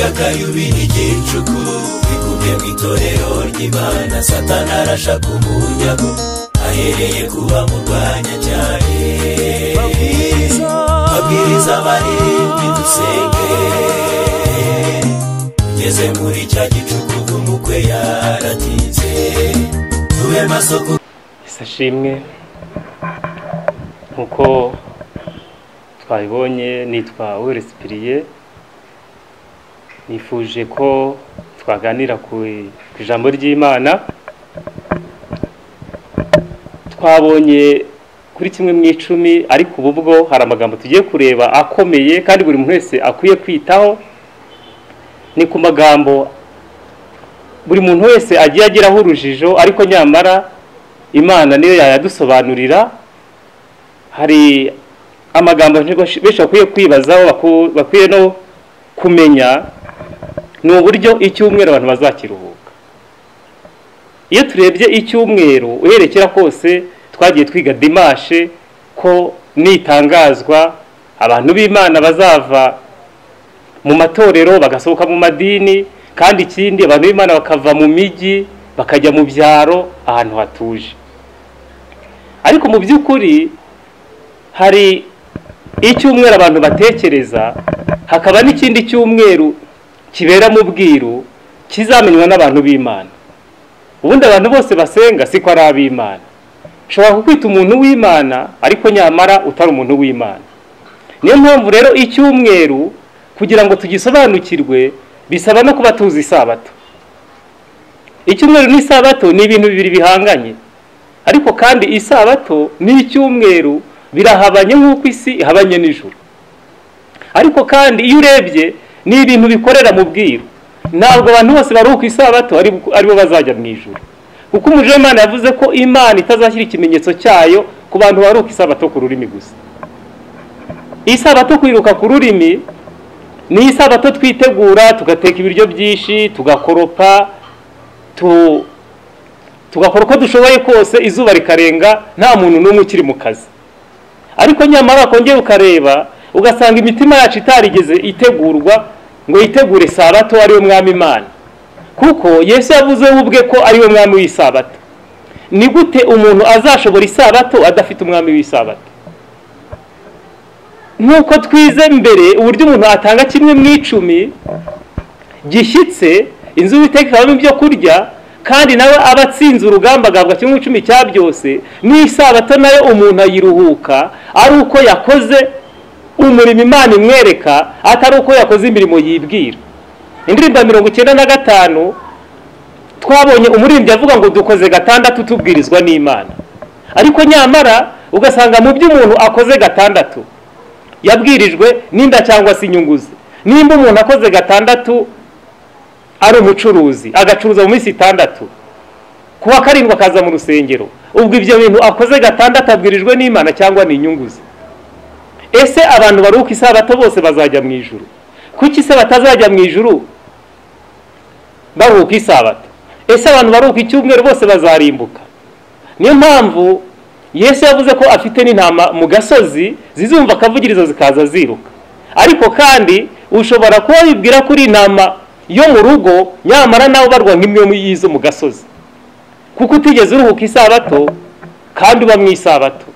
akayubi n'igicuku bigumye mu itorero ry'imana satana arashaka umunyago ahereye kuba murwanya cyane babwiriza abarindwi dusenge ugeze muri cya gicuku umukwe yaratinze tube masoko isashimwe nk'uko twabibonye nitwa weresipiriye nifuje ko twaganira ku ku ijambo ry'imana twabonye kuri kimwe mu icumi ariko ubu bwo hari amagambo tugiye kureba akomeye kandi buri muntu wese akwiye kwitaho ni ku magambo buri muntu wese agiye ageraho urujijo ariko nyamara imana niyo yayadusobanurira hari amagambo benshi bakwiye kwibazaho baku- bakwiye no kumenya ni uburyo icyumweru abantu bazakiruhuka iyo turebye icyumweru uherekera kose twagiye twiga dimashe ko nitangazwa abantu b'imana bazava mu matorero bagasohoka mu madini kandi ikindi abantu b'imana bakava mu migi bakajya mu byaro ahantu hatuje ariko mu by'ukuri hari icyumweru abantu batekereza hakaba n'ikindi cyumweru kibera mu bwiru kizamenywa n'abantu b'imana ubundi abantu bose basenga siko ari ab'imana ushobora kukwita umuntu w'imana ariko nyamara utari umuntu w'imana niyo mpamvu rero icyumweru kugira ngo tugisobanukirwe bisaba no kuba tuzi isabato icyumweru n'isabato ni ibintu bibiri bihanganye ariko kandi isabato n'icyumweru birahabanye nk'uko isi ihabanye n'ijuru ariko kandi iyo urebye ni ibintu bikorera mu bwiru ntabwo abantu bose bari ku isabato ari aribo bazajya mu ijuru kuko umujyi w'imana yavuze ko imana itazashyira ikimenyetso cyayo ku bantu bari ku isabato ku rurimi gusa isabato kwiruka ku rurimi ni isabato twitegura tugateka ibiryo byinshi tugakoropa tu- tugakora uko dushoboye kose izuba rikarenga nta muntu n'umwe ukiri mu kazi ariko nyamara kongera ukareba ugasanga imitima yacu itarigeze itegurwa ngo yitegure sabato ariwe mwami imana kuko yesu yavuze we ubwe ko ariwe mwami w'isabato ni gute umuntu azashobora isabato adafite umwami w'isabato nk'uko twize mbere uburyo umuntu atanga kimwe mu icumi gishyitse inzu y'uwiteka ikabamo ibyo kurya kandi nawe aba atsinze urugamba agabwa kimwe mu icumi cya byose n'isabato nayo umuntu ayiruhuka ari uko yakoze umurimo imana imwereka atari uko yakoze imirimo yibwira indirimbo ya mirongo icyenda na gatanu twabonye umuririmbyi avuga ngo dukoze gatandatu tubwirizwa n'imana ariko nyamara ugasanga mu byo umuntu akoze gatandatu yabwirijwe n'inda cyangwa se inyungu ze nimba umuntu akoze gatandatu ari umucuruzi agacuruza mu minsi itandatu kuwa karindwi akaza mu rusengero ubwo ibyo bintu akoze gatandatu abwirijwe n'imana cyangwa ni inyungu ze ese abantu baruhuka isabato bose bazajya mu ijuru kuki se batazajya mu ijuru baruhuka isabato ese abantu baruhuka icyumweru bose bazarimbuka niyo mpamvu yesu yavuze ko afite n'intama mu gasozi zizumva akavugirizo zikaza ziruka ariko kandi ushobora kuba wibwira ko uri intama yo mu rugo nyamara nawe ubarwa nk'imwe mu y'izo mu gasozi kuko utigeze uruhuka isabato kandi uba mu isabato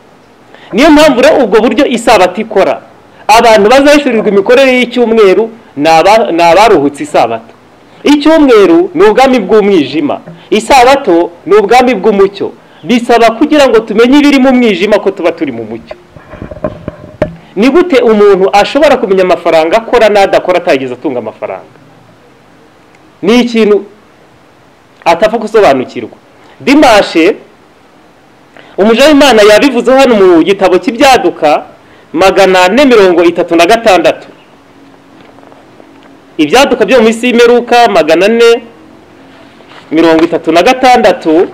niyo mpamvu rero ubwo buryo isabato ikora abantu bazahishurirwa imikorere y'icyumweru ni aba- ni abaruhutse isabato icyumweru ni ubwami bw'umwijima isabato ni ubwami bw'umucyo bisaba kugira ngo tumenye ibiri mu mwijima ko tuba turi mu mucyo ni gute umuntu ashobora kumenya amafaranga akora n'adakora atageze atunga amafaranga ni ikintu atapfa gusobanukirwa dimashe umuja w'imana yabivuze hano mu gitabo cy'ibyaduka magana ane mirongo itatu na gatandatu ibyaduka byo mu isi y'imeruka magana ane mirongo itatu na gatandatu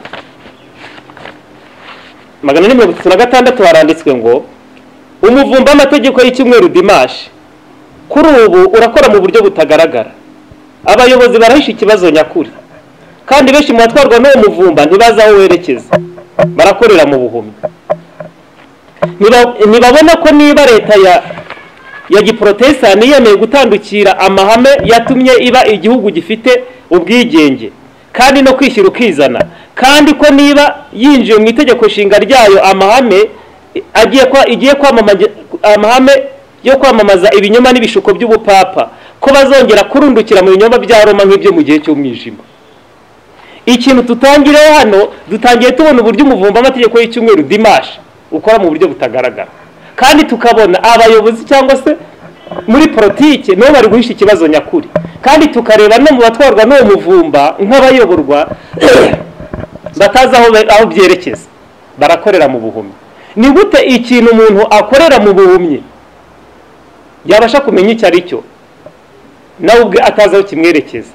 magana ane mirongo itatu na gatandatu haranditswe ngo umuvumba amategeko y'icyumweru dimashe kuri ubu urakora mu buryo butagaragara abayobozi barahisha ikibazo nyakuri kandi benshi mu batwarwa n'uwo muvumba ntibazi aho werekeza barakorera mu buhumyi Ntiba- ntibabona ko niba leta ya ya giporotesitani yemeye gutandukira amahame yatumye iba igihugu gifite ubwigenge kandi no kwishyira ukizana kandi ko niba yinjiye mu itegeko nshinga ryayo amahame agiye igiye kwamamaza amahame yo kwamamaza ibinyoma n'ibishuko by'ubupapa ko bazongera kurundukira mu binyoma bya roma nk'ibyo mu gihe cy'umwijima ikintu tutangireho hano dutangiye tubona uburyo umuvumba amategeko y'icyumweru dimashi ukora mu buryo butagaragara kandi tukabona abayobozi cyangwa se muri politiki nabo bari guhisha ikibazo nyakuri kandi tukareba no mu batwarwa n'uwo muvumba nk'abayoborwa batazi aho byerekeza barakorera mu buhumyi ni gute ikintu umuntu akorera mu buhumyi yabasha kumenya icyo ari cyo nawe ubwe atazi aho kimwerekeza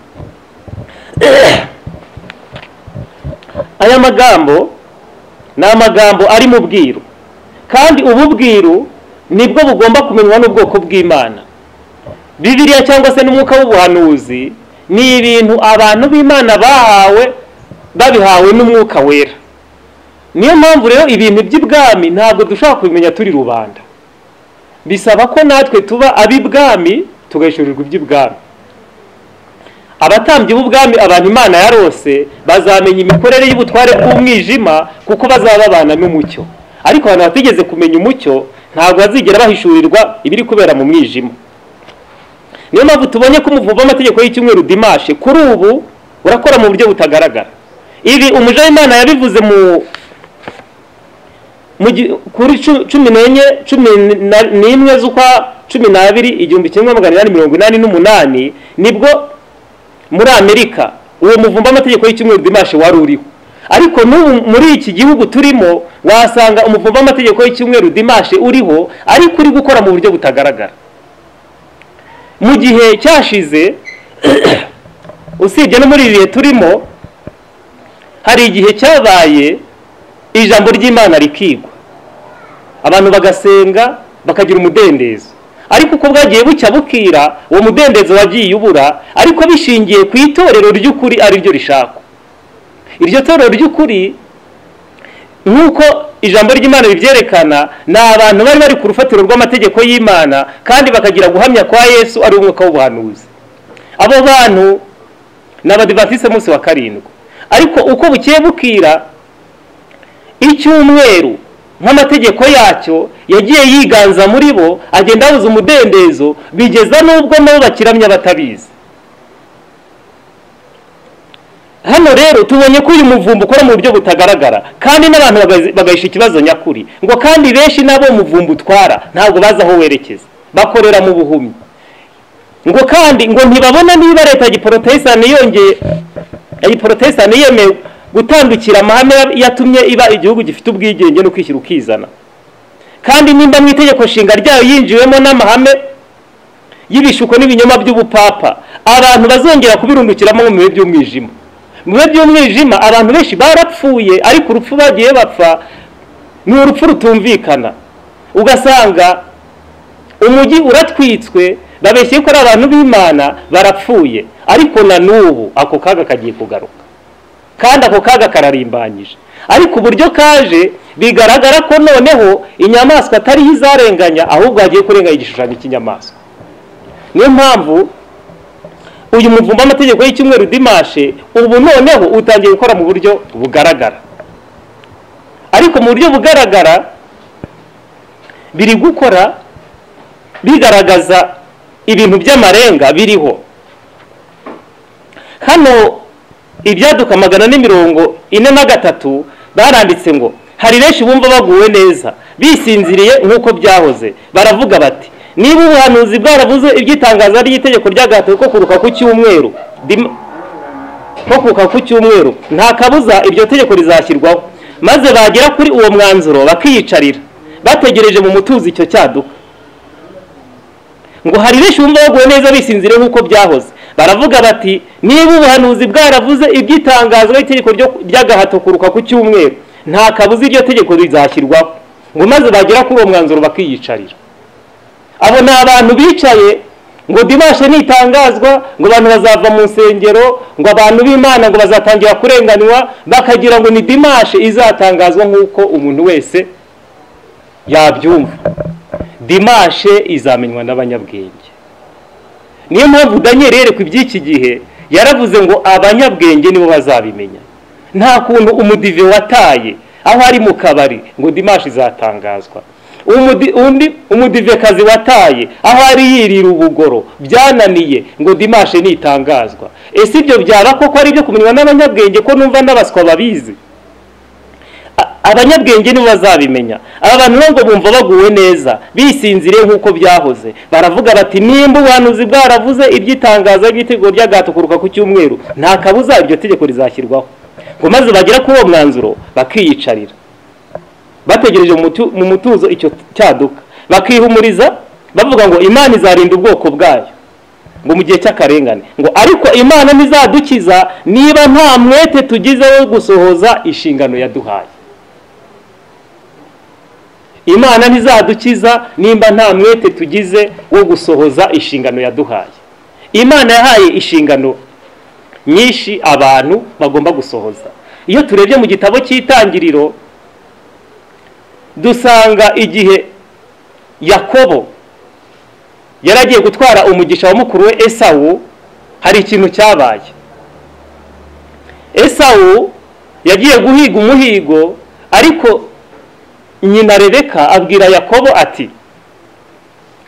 aya magambo ni amagambo ari mu bwiru kandi ubu bwiru nibwo bugomba kumenywa n'ubwoko bw'imana bibiriya cyangwa se n'umwuka w'ubuhanuzi ni ibintu abantu b'imana bahawe babihawe n'umwuka wera niyo mpamvu rero ibintu by'ibwami ntabwo dushobora kubimenya turi rubanda bisaba ko natwe tuba ab'ibwami tugahishurirwa iby'ibwami abatambyi b'ubwami abantu imana yarose bazamenya imikorere y'ubutware bw'umwijima kuko bazaba babana n'umucyo ariko abantu batigeze kumenya umucyo ntabwo bazigera bahishurirwa ibiri kubera mu mwijima niyo mpamvu tubonye ko umuvuba amategeko y'icyumweru dimashe kuri ubu urakora mu buryo butagaragara ibi umuja w'imana yabivuze mu kuri cumi n'enye cumi n'imwe z'ukwa cumi n'abiri igihumbi kimwe magana inani mirongo inani n'umunani nibwo muri amerika uwo muvumba amategeko y'icyumweru dimashe wari uriho ariko n'ubu muri iki gihugu turimo wasanga umuvumba amategeko y'icyumweru dimashe uriho ariko uri gukora mu buryo butagaragara mu gihe cyashize usibye no muri ibi bihe turimo hari igihe cyabaye ijambo ry'imana rikigwa abantu bagasenga bakagira umudendezo ariko uko bwagiye bucya bukira uwo mudendezo wagiye ubura ariko bishingiye ku itorero ry'ukuri ari ryo rishakwa iryo torero ry'ukuri nk'uko ijambo ry'imana ribyerekana ni abantu bari bari ku rufatiro rw'amategeko y'imana kandi bakagira guhamya kwa yesu ari umwuka w'ubuhanuzi abo bantu ni abadivatise munsi wa karindwi ariko uko bukiye bukira icyumweru nk'amategeko yacyo yagiye yiganza muri bo agenda abuze umudendezo bigeza n'ubwo nabo bakiramya batabizi hano rero tubonye ko uyu muvumba ukora mu buryo butagaragara kandi n'abantu bagahisha ikibazo nyakuri ngo kandi benshi n'abo muvumba utwara ntabwo bazi aho werekeza bakorera mu buhumyi ngo kandi ngo ntibabona niba leta ya giporotesitani yongeye ya giporotesitani yemewe gutandukira amahame yatumye iba igihugu gifite ubwigenge no kwishyira ukizana kandi nimba mu itegeko nshinga ryayo yinjiwemo n'amahame y'ibishuko n'ibinyoma by'ubupapa abantu bazongera kubirundukiramo mu bihe by'umwijima mu bihe by'umwijima abantu benshi barapfuye ariko urupfu bagiye bapfa ni urupfu rutumvikana ugasanga umujyi uratwitswe babeshye ko ari abantu b'imana barapfuye ariko na n'ubu ako kaga kagiye kugaruka kandi ako kaga kararimbanyije ariko uburyo kaje bigaragara ko noneho inyamaswa atariho izarenganya ahubwo hagiye kurenganya igishushanyo cy'inyamaswa niyo mpamvu uyu muvumba amategeko y'icyumweru dimashe ubu noneho utangiye gukora mu buryo bugaragara ariko mu buryo bugaragara biri gukora bigaragaza ibintu by'amarenga biriho hano ibyaduka magana n'imirongo ine na gatatu baranditse ngo hari benshi bumva baguwe neza bisinziriye nk'uko byahoze baravuga bati niba ubuhanuzi bwarabuze ibyitangaza ry'itegeko ry'agahato ko kuruka ku cyumweru ko kuruka ku cyumweru nta kabuza iryo tegeko rizashyirwaho maze bagera kuri uwo mwanzuro bakiyicarira bategereje mu mutuzo icyo cyaduka ngo hari benshi bumva baguwe neza bisinzire nk'uko byahoze baravuga bati niba ubuhanuzi bwaravuze ibyitangazwa itegeko ry'agahato kuruka ku cyumweru nta kabuza iryo tegeko rizashyirwaho ngo maze bagera kuri uwo mwanzuro bakiyicarira abo ni abantu bicaye ngo dibashe nitangazwa ngo abantu bazava mu nsengero ngo abantu b'imana ngo bazatangira kurenganywa bakagira ngo ni dimashe izatangazwa nk'uko umuntu wese yabyumva dimashe izamenywa n'abanyabwenge niyo mpamvu daniel rero ku iby'iki gihe yaravuze ngo abanyabwenge nibo bazabimenya nta kuntu umudive wataye aho ari mu kabari ngo dimashe izatangazwa undi umudivekazi wataye aho ari yirira ubugoro byananiye ngo dimashe nitangazwa ese ibyo byaba koko ari ibyo kumenywa n'abanyabwenge ko numva n'abaswa babizi abanyabwenge nibo bazabimenya aba bantu ntabwo bumva baguwe neza bisinzire nk'uko byahoze baravuga bati nimba ubuhanuzi bwaravuze iby'itangazo ry'itego ry'agatukuruka ku cyumweru nta kabuza iryo tegeko rizashyirwaho ngo maze bagera kuri uwo mwanzuro bakiyicarira bategereje mu mutuzo icyo cyaduka bakihumuriza bavuga ngo imana izarinda ubwoko bwayo ngo mu gihe cy'akarengane ngo ariko imana ntizadukiza niba nta mwete tugize wo gusohoza inshingano yaduhaye imana ntizadukiza nimba nta mwete tugize wo gusohoza inshingano yaduhaye imana yahaye inshingano nyinshi abantu bagomba gusohoza iyo turebye mu gitabo cy'itangiriro dusanga igihe yakobo yaragiye gutwara umugisha wa mukuru we esawu hari ikintu cyabaye esawu yagiye guhiga umuhigo ariko nyina rebeka abwira yakobo ati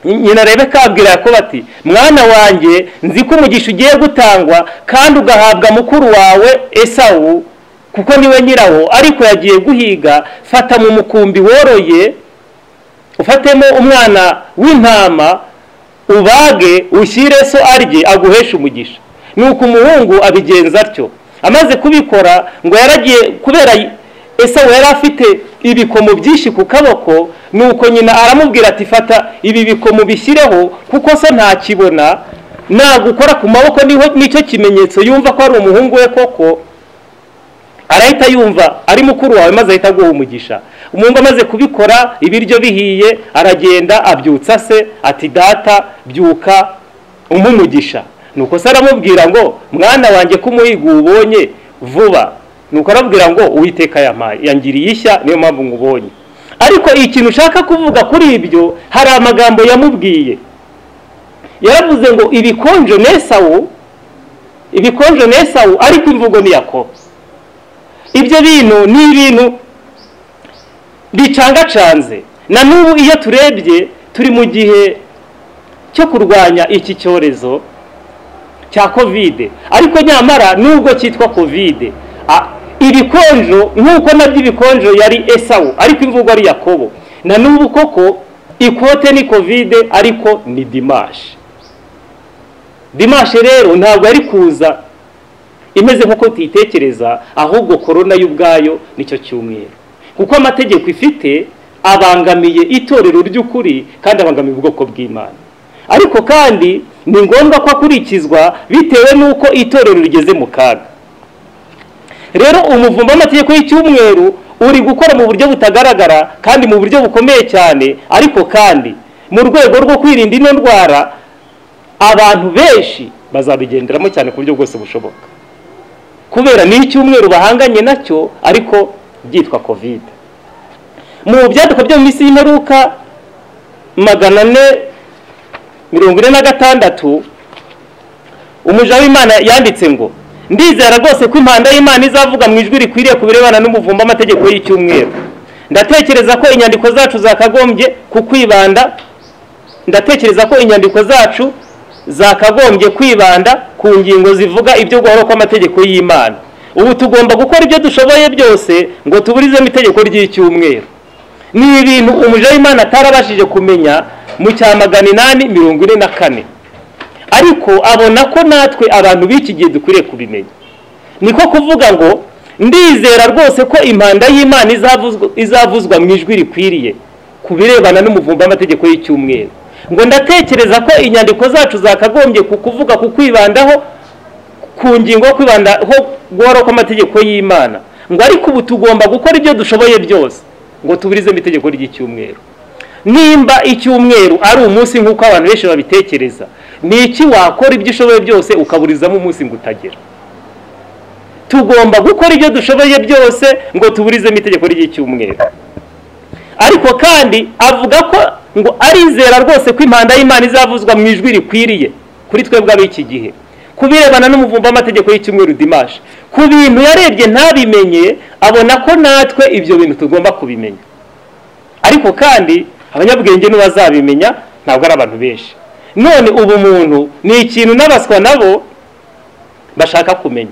nyina rebeka abwira yakobo ati mwana wanjye nzi ko umugisha ugiye gutangwa kandi ugahabwa mukuru wawe esawu kuko niwe nyirawo ariko yagiye guhiga fata mu mukumbi woroye ufatemo umwana w'intama ubage ushyire so arye aguheshe umugisha nuko umuhungu abigenza atyo amaze kubikora ngo yaragiye kubera esawu yari afite ibikomo byinshi ku kaboko nuko nyina aramubwira ati fata ibi bikomo bishyireho kuko so ntakibona ntabwo ukora ku maboko nicyo kimenyetso yumva ko ari umuhungu we koko arahita yumva ari mukuru wawe maze ahita aguha umugisha umuhungu amaze kubikora ibiryo bihiye aragenda abyutsa se ati data byuka umugisha nuko se aramubwira ngo mwana wanjye ko umuhigo uwubonye vuba nuko arabwira ngo uwiteka yampaye yangiriye ishya niyo mpamvu nkubonye ariko ikintu ushaka kuvuga kuri ibyo hari amagambo yamubwiye yaravuze ngo ibikonjo n'esawu ibikonjo n'esawu ariko imvugo ni yakobo ibyo bintu ni ibintu bicangacanze na n'ubu iyo turebye turi mu gihe cyo kurwanya iki cyorezo cya kovide ariko nyamara nubwo cyitwa kovide ibikonjo nk'uko nabyo ibikonjo yari esawu ariko imvugo ari yakobo na n'ubu koko ikote ni kovide ariko ni dimashe dimashe rero ntabwo yari kuza imeze nk'uko tuyitekereza ahubwo korona y'ubwayo nicyo cyumweru kuko amategeko ifite abangamiye itorero ry'ukuri kandi abangamiye ubwoko bw'imana ariko kandi ni ngombwa ko akurikizwa bitewe n'uko itorero rigeze mu kaga rero umuvumba w'amategeko y'icyumweru uri gukora mu buryo butagaragara kandi mu buryo bukomeye cyane ariko kandi mu rwego rwo kwirinda ino ndwara abantu benshi bazabigenderamo cyane ku buryo bwose bushoboka kubera ni icyumweru bahanganye nacyo ariko byitwa kovide mu byaduka byo mu minsi y'imperuka magana ane mirongo ine na gatandatu umuja w'imana yanditse ngo ndizera rwose ko impanda y'imana izavuga mu ijwi rikwiriye ku birebana n'umuvumba amategeko y'icyumweru ndatekereza ko inyandiko zacu zakagombye kukwibanda ndatekereza ko inyandiko zacu zakagombye kwibanda ku ngingo zivuga ibyo guhora kw'amategeko y'imana ubu tugomba gukora ibyo dushoboye byose ngo tuburizemo itegeko ry'icyumweru ni ibintu umuja w'imana atarabashije kumenya mu cya magana inani mirongo ine na kane ariko abona ko natwe abantu b'iki gihe dukwiriye kubimenya niko kuvuga ngo ndizera rwose ko impanda y'imana izavuzwa mu ijwi rikwiriye ku birebana n'umuvumba w'amategeko y'icyumweru ngo ndatekereza ko inyandiko zacu zakagombye kukuvuga ku kwibandaho ku ngingo yo kwibandaho guhora kw'amategeko y'imana ngo ariko ubu tugomba gukora ibyo dushoboye byose ngo tuburizemo itegeko ry'icyumweru nimba icyumweru ari umunsi nk'uko abantu benshi babitekereza ni iki wakora ibyo ushoboye byose ukaburizamo umunsi ngo utagera tugomba gukora ibyo dushoboye byose ngo tuburizemo itegeko ry'icyumweru ariko kandi avuga ko ngo arizera rwose ko impanda y'imana izavuzwa mu ijwi rikwiriye kuri twebwe ab'iki gihe ku birebana n'umuvumba w'amategeko y'icyumweru dimashi ku bintu yarebye ntabimenye abona ko natwe ibyo bintu tugomba kubimenya ariko kandi abanyabwenge ntibazabimenya ntabwo ari abantu benshi none ubu muntu ni ikintu n'abaswa nabo bashaka kumenya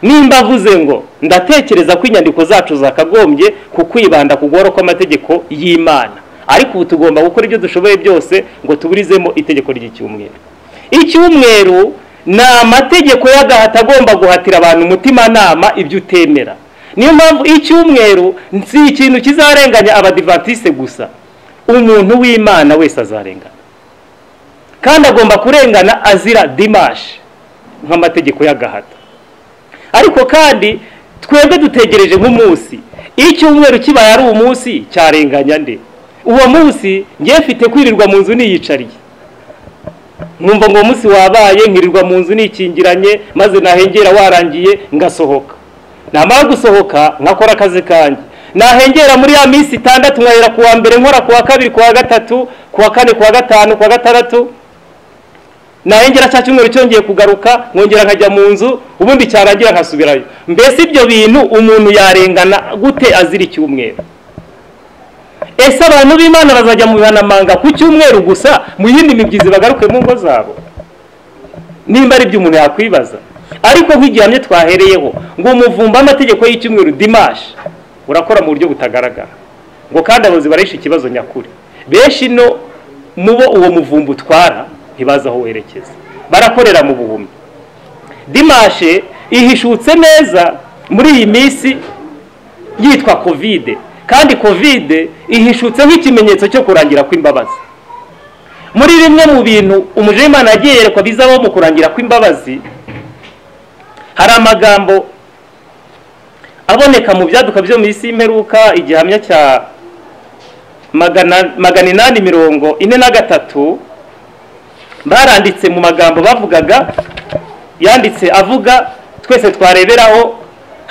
nimba avuze ngo ndatekereza ko inyandiko zacu zakagombye kukwibanda ku guhora kw'amategeko y'imana ariko ubu tugomba gukora ibyo dushoboye byose ngo tuburizemo itegeko ry'icyumweru icyumweru ni amategeko y'agahato agomba guhatira abantu umutimanama ibyo utemera niyo mpamvu icyumweru si ikintu kizarenganya abadivatise gusa umuntu w'imana wese azarengana kandi agomba kurengana azira dimashi nk'amategeko y'agahato ariko kandi twebwe dutegereje nk'umunsi icyumweru kibaye ari umunsi cyarenganya nde uwo munsi ngiye mfite kwirirwa mu nzu niyicariye nkumva ngo uwo munsi wabaye nkirirwa mu nzu nikingiranye maze nahengera warangiye ngasohoka namara gusohoka nkakora akazi kanjye nahengera muri ya minsi itandatu nkahera ku wa mbere nkora ku wa kabiri ku wa gatatu ku wa kane ku wa gatanu ku wa gatandatu nahengera cya cyumweru cyongeye kugaruka nkongera nkajya mu nzu ubundi cyarangira nkasubirayo mbese ibyo bintu umuntu yarengana gute azira icyumweru ese abantu b'imana bazajya mu bihanamanga ku cyumweru gusa mu yindi mibyizi bagaruke mu ngo zabo nimba ari ibyo umuntu yakwibaza ariko nk'igihamya twahereyeho ngo umuvumba amategeko y'icyumweru dimashi urakora mu buryo butagaragara ngo kandi abayobozi barishe ikibazo nyakuri benshi no mubo uwo muvumba utwara ntibazi aho werekeza barakorera mu buhumyi dimashe ihishutse neza muri iyi minsi yitwa kovide kandi kovide ihishutse nk'ikimenyetso cyo kurangira kw'imbabazi muri bimwe mu bintu umujerimani yagiye yerekwa bizabaho mu kurangira kw'imbabazi hari amagambo aboneka mu byaduka byo mu isi y'imperuka igihamya cya magana inani mirongo ine na gatatu baranditse mu magambo bavugaga yanditse avuga twese twareberaho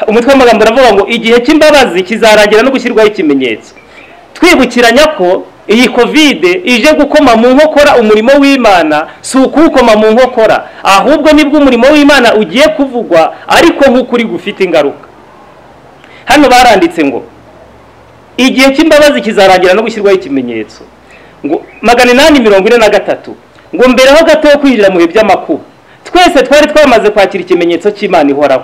umutwe w'amagambo uravuga ngo igihe cy'imbabazi kizarangira no gushyirwaho ikimenyetso twibukiranya ko iyi kovide ije gukoma mu nkokora umurimo w'imana si ukuwukoma mu nkokora ahubwo nibwo umurimo w'imana ugiye kuvugwa ariko nk'ukuri gufite ingaruka hano baranditse ngo igihe cy'imbabazi kizarangira no gushyirwaho ikimenyetso ngo magana inani mirongo ine na gatatu ngo mbereho gato yo kwinjira mu bihe by'amakuba twese twari twamaze kwakira ikimenyetso cy'imana ihoraho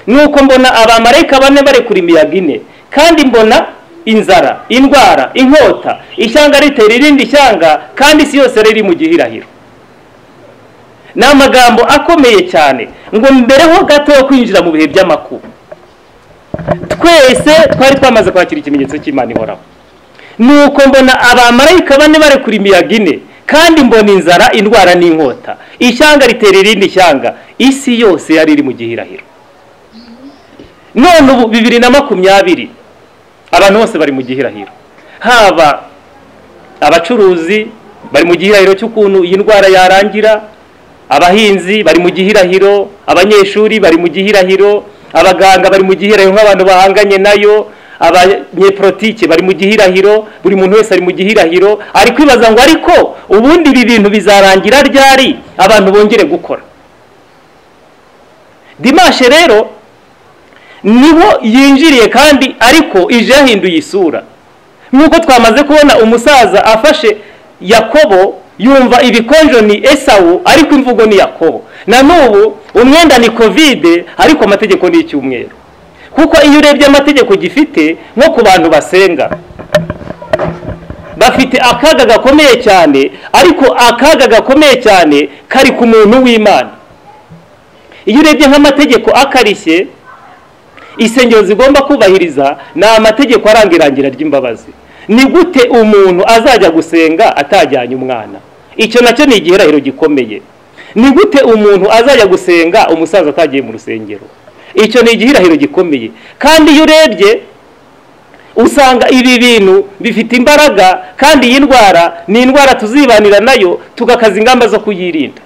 nuko mbona abamarayika bane barekura imiyaga ine kandi mbona inzara indwara inkota ishyanga ritera irindi shyanga kandi isi yose riri mu gihirahiro ni amagambo akomeye cyane ngo mbereho gato yo kwinjira mu bihe by'amakuba twese twari twamaze kwakira ikimenyetso cy'imana ihoraho ni uko mbona abamarayika bane barekura imiyaga ine kandi mbona inzara indwara n'inkota ishyanga ritera irindi shyanga isi yose yari iri mu gihirahiro none ubu bibiri na makumyabiri abantu bose bari mu gihirahiro haba abacuruzi bari mu gihirahiro cy'ukuntu iyi ndwara yarangira abahinzi bari mu gihirahiro abanyeshuri bari mu gihirahiro abaganga bari mu gihirahiro nk'abantu bahanganye nayo abanyepolitike bari mu gihirahiro buri muntu wese ari mu gihirahiro ari kwibaza ngo ariko ubundi ibi bintu bizarangira ryari abantu bongere gukora dimashe rero niho yinjiriye kandi ariko ije yahinduye isura nk'uko twamaze kubona umusaza afashe yakobo yumva ibikonjo ni esawu ariko imvugo ni yakobo na n'ubu umwenda ni kovide ariko amategeko ni icyumweru kuko iyo urebye amategeko gifite nko ku bantu basenga bafite akaga gakomeye cyane ariko akaga gakomeye cyane kari ku muntu w'imana iyo urebye nk'amategeko akarishye insengero zigomba kubahiriza ni amategeko aranga irangira ry'imbabazi ni gute umuntu azajya gusenga atajyanye umwana icyo nacyo ni igihirahiro gikomeye ni gute umuntu azajya gusenga umusaza atagiye mu rusengero icyo ni igihirahiro gikomeye kandi iyo urebye usanga ibi bintu bifite imbaraga kandi iyi ndwara ni indwara tuzibanira nayo tugakaza ingamba zo kuyirinda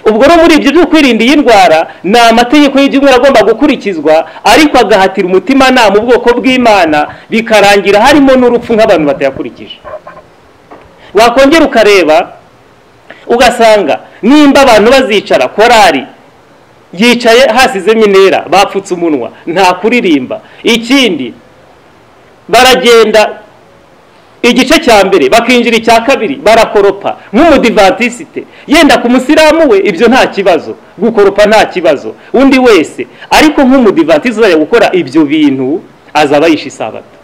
ubwo no muri ibyo byo kwirinda iyi ndwara ni amategeko y'ibyumweru agomba gukurikizwa ariko agahatira umutimanama ubwoko bw'imana bikarangira harimo n'urupfu nk'abantu batayakurikije wakongera ukareba ugasanga nimba abantu bazicara korari yicaye hasizemo intera bapfutse umunwa nta kuririmba ikindi baragenda igice cya mbere bakinjira icya kabiri barakoropa nk'umudivantisite yenda ku musilamu we ibyo nta kibazo gukoropa nta kibazo undi wese ariko nk'umudivantisite uzajya gukora ibyo bintu azaba yishe isabato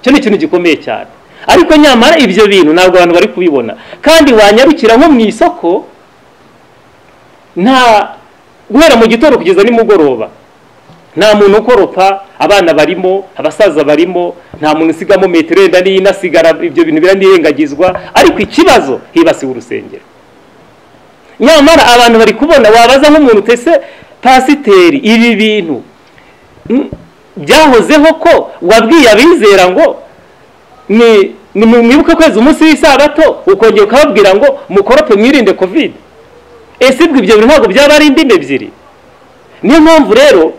icyo ni ikintu gikomeye cyane ariko nyamara ibyo bintu ntabwo abantu bari kubibona kandi wanyarukira nko mu isoko nta guhera mu gitondo kugeza nimugoroba nta muntu ukoropa abana barimo abasaza barimo nta muntu usigamo metero yenda n'iyinasigara ibyo bintu biranirengagizwa ariko ikibazo hibasiwe urusengero nyamara abantu bari kubona wabaza nk'umuntu utese pasiteri ibi bintu byahozeho ko wabwiye abizera ngo ni mwibuke kwezi umunsi w'isabato ukongera ukababwira ngo mukorope mwirinde kovide ese ibyo bintu ntabwo byaba ari indimi ebyiri niyo mpamvu rero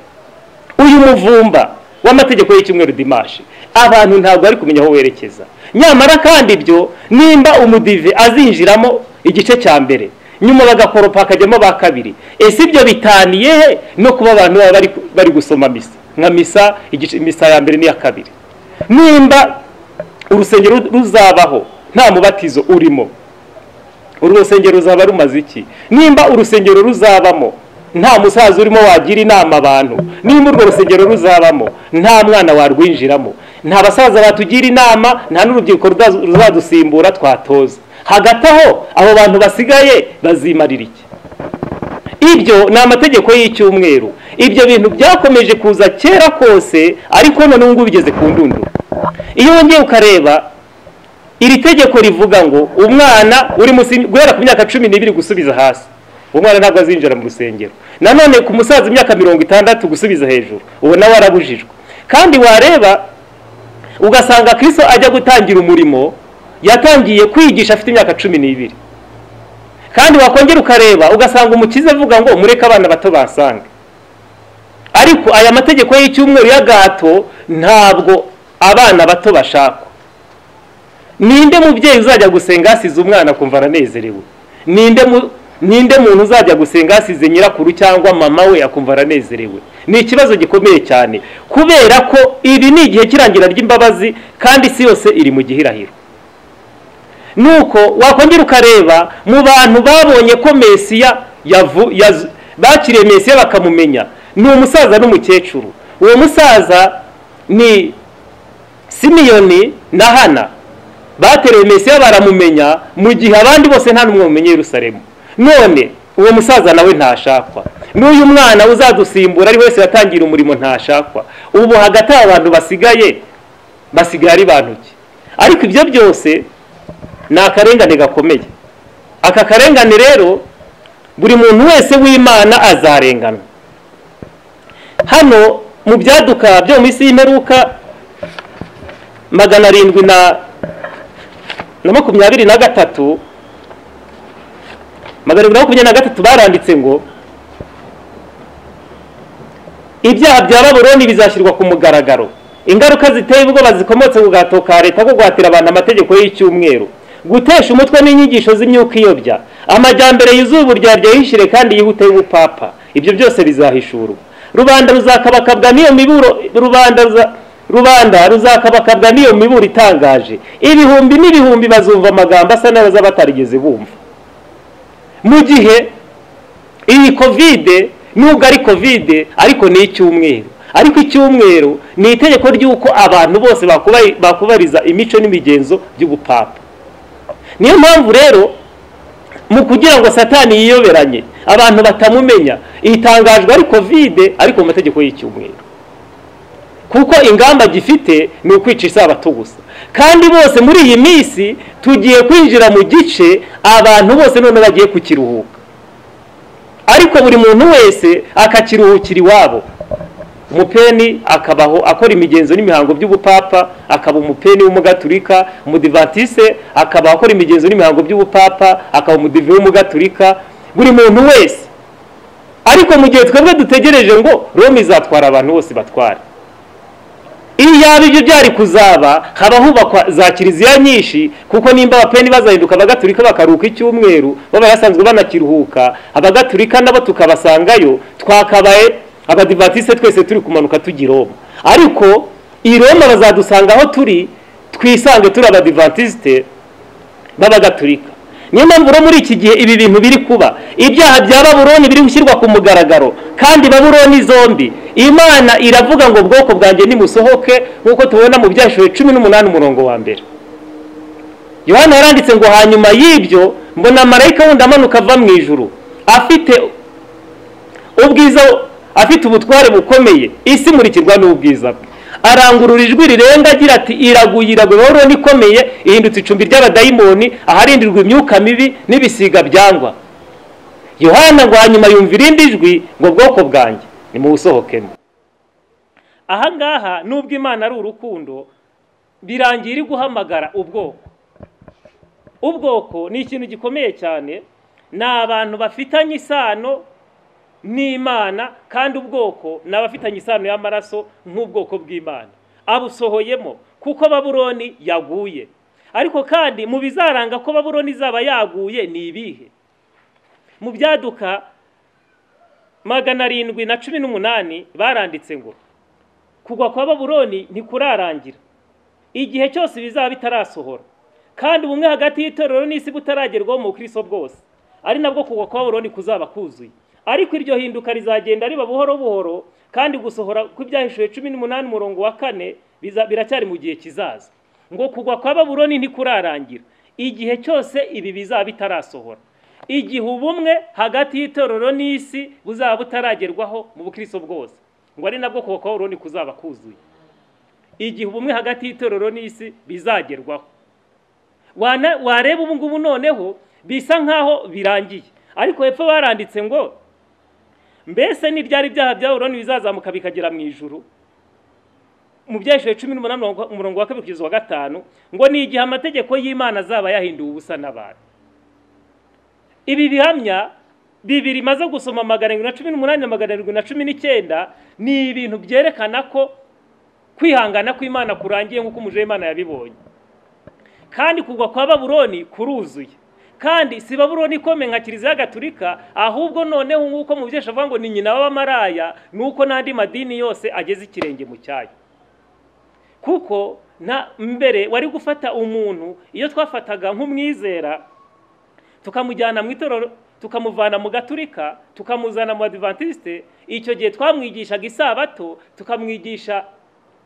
uyu muvumba w'amategeko y'icyumweru dimashi abantu ntabwo bari kumenya aho werekeza nyamara kandi ibyo nimba umudive azinjiramo igice cya mbere nyuma bagakoropa hakajyamo ba kabiri ese ibyo bitaniye he no kuba abantu baba bari gusoma misa nka misa misa ya mbere n'iya kabiri nimba urusengero ruzabaho nta mubatizo urimo urusengero ruzaba rumaze iki nimba urusengero ruzabamo nta musaza urimo wagira inama abantu nimba urwo rusengero ruzabamo nta mwana warwinjiramo nta basaza batugira inama nta n'urubyiruko ruzadusimbura twatoza hagati aho abo bantu basigaye bazimarira iki ibyo ni amategeko y'icyumweru ibyo bintu byakomeje kuza kera kose ariko none ubu ngubu bigeze ku ndunduro iyo wongeye ukareba iri tegeko rivuga ngo umwana uri guhera ku myaka cumi n'ibiri gusubiza hasi umwana ntabwo azinjira mu rusengero nanone ku musaza imyaka mirongo itandatu gusubiza hejuru ubu nawe arabujijwe kandi wareba ugasanga kirisito ajya gutangira umurimo yatangiye kwigisha afite imyaka cumi n'ibiri kandi wakongera ukareba ugasanga umukiza avuga ngo mureke abana bato basange ariko aya mategeko y'icyumweru y'agahato ntabwo abana bato bashakwa ninde mubyeyi uzajya gusenga hasize umwana kumva aranezerewe ninde ninde muntu uzajya gusenga hasize nyirakuru cyangwa mama we akumva aranezerewe ni ikibazo gikomeye cyane kubera ko ibi ni igihe kirangira ry'imbabazi kandi isi yose iri mu gihirahiro nuko wakongera ukareba mu bantu babonye ko mesiya bakiriye mesiya bakamumenya ni umusaza n'umukecuru uwo musaza ni simiyoni na hana bateruye mesiya baramumenya mu gihe abandi bose nta n'umwe mumenye Yerusalemu none uwo musaza nawe ntashakwa n'uyu mwana uzadusimbura ari wese watangira umurimo ntashakwa ubu hagati abantu basigaye basigaye ari bantu ki ariko ibyo byose ni akarengane gakomeye aka karengane rero buri muntu wese w'imana azarengana hano mu byaduka byo mu isi y'imperuka magana arindwi na makumyabiri na gatatu magana abiri na makumyabiri na gatatu baranditse ngo ibyaha bya baburoni bizashyirwa ku mugaragaro ingaruka ziteye ubwoba zikomotse ku gahato ka leta ko guhatira abantu amategeko y'icyumweru gutesha umutwe n'inyigisho z'imyuka iyobya amajyambere yuzuye uburyarya yihishire kandi yihute y'ubupapa ibyo byose bizahishurwa rubanda ruzakabakabwa n'iyo miburo rubanda rubanda ruzakabakabwa n'iyo miburo itangaje ibihumbi n'ibihumbi bazumva amagambo asa n'abaza batarigeze bumva mu gihe iyi kovide nubwo ari kovide ariko ni icyumweru ariko icyumweru ni itegeko ry'uko abantu bose bakubariza imico n'imigenzo by'ubupapa niyo mpamvu rero mu kugira ngo satani yiyoberanye abantu batamumenya itangajwe ari kovide ariko mu mategeko y'icyumweru kuko ingamba gifite ni ukwica isabato gusa kandi bose muri iyi minsi tugiye kwinjira mu gice abantu bose none bagiye kukiruhuka ariko buri muntu wese akakiruhukira iwabo umupeni akabaho akora imigenzo n'imihango by'ubupapa akaba umupeni w'umugaturika umudivatise akaba akora imigenzo n'imihango by'ubupapa akaba umudive w'umugaturika buri muntu wese ariko mu gihe twebwe dutegereje ngo rome izatwara abantu bose batwara iyo yaba ibyo byari kuzaba haba hubakwa za kiliziya nyinshi kuko nimba abapeni bazahinduka abagatulika bakaruhuka icyumweru baba basanzwe banakiruhuka abagatulika nabo tukabasangayo twakabaye abadivatiste twese turi kumanuka tujya i roma ariko i roma bazadusanga aho turi twisange turi abadivatiste b'abagatulika niyo mpamvu rero muri iki gihe ibi bintu biri kuba ibyaha bya baburoni biri gushyirwa ku mugaragaro kandi baburoni zombi imana iravuga ngo ubwoko bwanjye nimusohoke nk'uko tubona mu byashuri cumi n'umunani umurongo wa mbere yohana yaranditse ngo hanyuma y'ibyo mbona marayika wundi amanuka ava mu ijuru afite ubwiza afite ubutware bukomeye isi imurikirwa n'ubwiza bwe arangurura ijwi rirenga agira ati iraguye iraguye baburoni ikomeye ihindutse icumbi ry'abadayimoni aharindirwa imyuka mibi n'ibisiga byangwa yohana ngo hanyuma yumva irindi jwi ngo bwoko bwanjye ni mu busohokemo ahangaha nubwo imana ari urukundo birangira guhamagara ubwoko ubwoko ni ikintu gikomeye cyane ni abantu bafitanye isano n'imana kandi ubwoko ni abafitanye isano y'amaraso nk'ubwoko bw'imana abusohoyemo kuko baburoni yaguye ariko kandi mu bizaranga ko baburoni izaba yaguye ni ibihe mu byaduka magana arindwi na cumi n'umunani baranditse ngo kugwa kwa baburoni ntikurarangira igihe cyose bizaba bitarasohora kandi ubumwe hagati y'itorero n'isi butaragerwaho mu kristo bwose ari nabwo kugwa kwa baburoni kuzaba kuzuye ariko iryo hinduka rizagenda riba buhoro buhoro kandi gusohora kw'ibyahishuwe cumi n'umunani umurongo wa kane biracyari mu gihe kizaza ngo kugwa kwa baburoni ntikurarangira igihe cyose ibi bizaba bitarasohora igihe ubumwe hagati y'itorero n'isi buzaba butaragerwaho mu bukristo bwose ngo ari nabwo kugwa kwa baburoni kuzaba kuzuye igihe ubumwe hagati y'itorero n'isi bizagerwaho wareba ubu ngubu noneho bisa nk'aho birangiye ariko hepfo baranditse ngo mbese ni byari ibyaha bya buroni bizazamuka bikagera mu ijuru mu byahishije cumi n'umunani umurongo wa kabiri kugeza wa gatanu ngo ni igihe amategeko y'imana azaba yahinduwe ubusa n'abantu ibi bihamya bibiri maze gusoma magana arindwi na cumi n'umunani na magana arindwi na cumi n'icyenda ni ibintu byerekana ko kwihangana kw'imana kurangiye nk'uko umujyi w'imana yabibonye kandi kugwa kwa baburoni kuruzuye kandi si baburoni ikomeye nka kiliziya gatulika ahubwo noneho nk'uko mu byinshi avuga ngo ni nyina w'abamaraya nuko n'andi madini yose ageze ikirenge mu cyayo kuko na mbere wari gufata umuntu iyo twafataga nk'umwizera tukamujyana mu itorero tukamuvana mu gaturika tukamuzana mu badivantisite icyo gihe twamwigishaga isabato tukamwigisha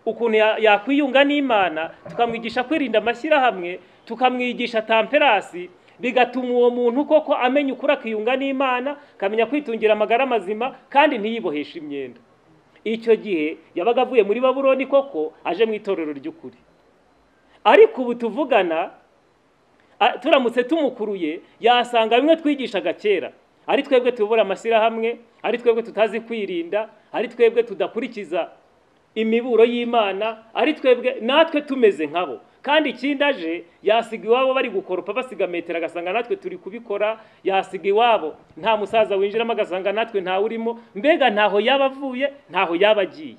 ukuntu yakwiyunga n'imana tukamwigisha kwirinda amashyirahamwe tukamwigisha tamperasi bigatuma uwo muntu koko amenya ukuri akiyunga n'imana akamenya kwitungira amagara mazima kandi ntiyiboheshe imyenda icyo gihe yabaga avuye muri baburoni koko aje mu itorero ry'ukuri ariko ubu tuvugana turamutse tumukuruye yasanga bimwe twigishaga kera ari twebwe tuyobora amashyirahamwe ari twebwe tutazi kwirinda ari twebwe tudakurikiza imiburo y'imana ari twebwe natwe tumeze nkabo kandi ikindi aje yasiga iwabo bari gukoropa basiga metero agasanga natwe turi kubikora yasiga iwabo nta musaza winjiramo agasanga natwe ntawe urimo mbega ntaho yaba avuye ntaho yaba agiye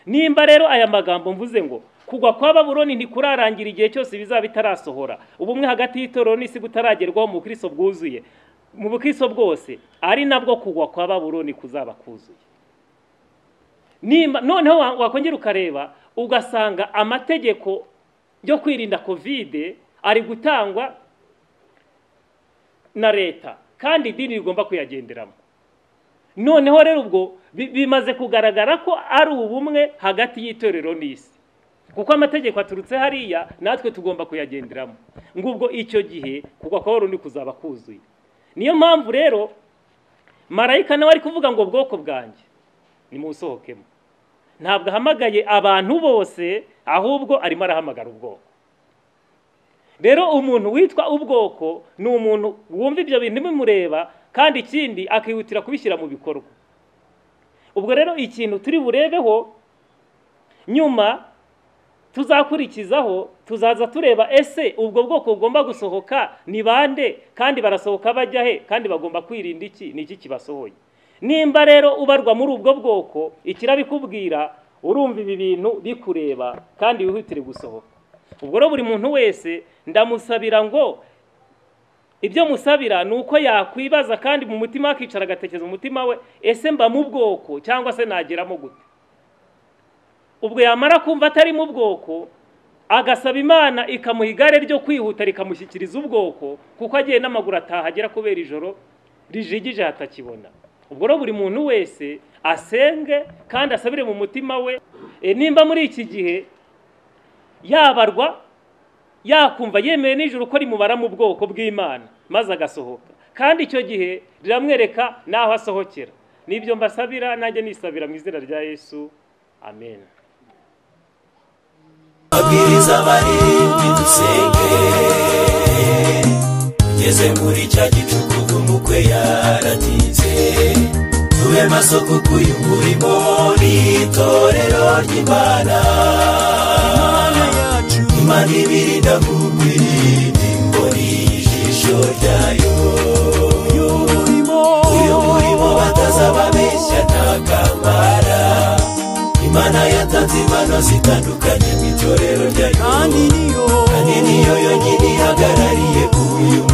nimba rero aya magambo mvuze ngo kugwa kwa baburoni ntikurarangira igihe cyose bizaba bitarasohora ubumwe hagati y'itorero n'isi butaragerwaho mu bukristo bwuzuye mu bukristo bwose ari nabwo kugwa kwa baburoni kuzaba kuzuye noneho wakongera ukareba ugasanga amategeko yo kwirinda kovide ari gutangwa na leta kandi idini rigomba kuyagenderamo noneho rero ubwo bimaze kugaragara ko ari ubumwe hagati y'itorero n'isi kuko amategeko aturutse hariya natwe tugomba kuyagenderamo ngubwo icyo gihe kugwa kwa burundu kuzaba kuzuye niyo mpamvu rero marayika nawe ari kuvuga ngo bwoko bwanjye ni mu busohokemo ntabwo ahamagaye abantu bose ahubwo arimo arahamagara ubwoko rero umuntu witwa ubwoko ni umuntu wumva ibyo bintu bimureba kandi ikindi akihutira kubishyira mu bikorwa ubwo rero ikintu turi burebeho nyuma tuzakurikizaho tuzaza tureba ese ubwo bwoko bugomba gusohoka ni bande kandi barasohoka bajya he kandi bagomba kwirinda iki ni iki kibasohoye nimba rero ubarwa muri ubwo bwoko ikirabikubwira urumva ibi bintu bikureba kandi wihutire gusohoka ubwo rero buri muntu wese ndamusabira ngo ibyo musabira ni uko yakwibaza kandi mu mutima akicara agatekereza umutima we ese mba mu bwoko cyangwa se nageramo gute ubwo yamara kumva atari mu bwoko agasaba imana ikamuha igare ryo kwihuta rikamushyikiriza ubwoko kuko agiye n'amaguru atahagera kubera ijoro rijigije hatakibona ubwo rero buri muntu wese asenge kandi asabire mu mutima we nimba muri iki gihe yabarwa yakumva yemewe nijoro ko rimubara mu bwoko bw'imana maze agasohoka kandi icyo gihe riramwereka n'aho asohokera nibyo mbasabira nanjye nisabira mu izina rya yesu amen abwiriza abarindwi dusenge ugeze muri cya gicuku umukwe yaratinze tube maso kuko uyu murimo ni itorero ry'imana imana ibirinda kugwirinda imboni y'ijisho ryayo uyu murimo batazababeshya nta kamara imana yatanze impano zitandukanye mu itorero ryayo kandi niyo yonyine ihagarariye uyu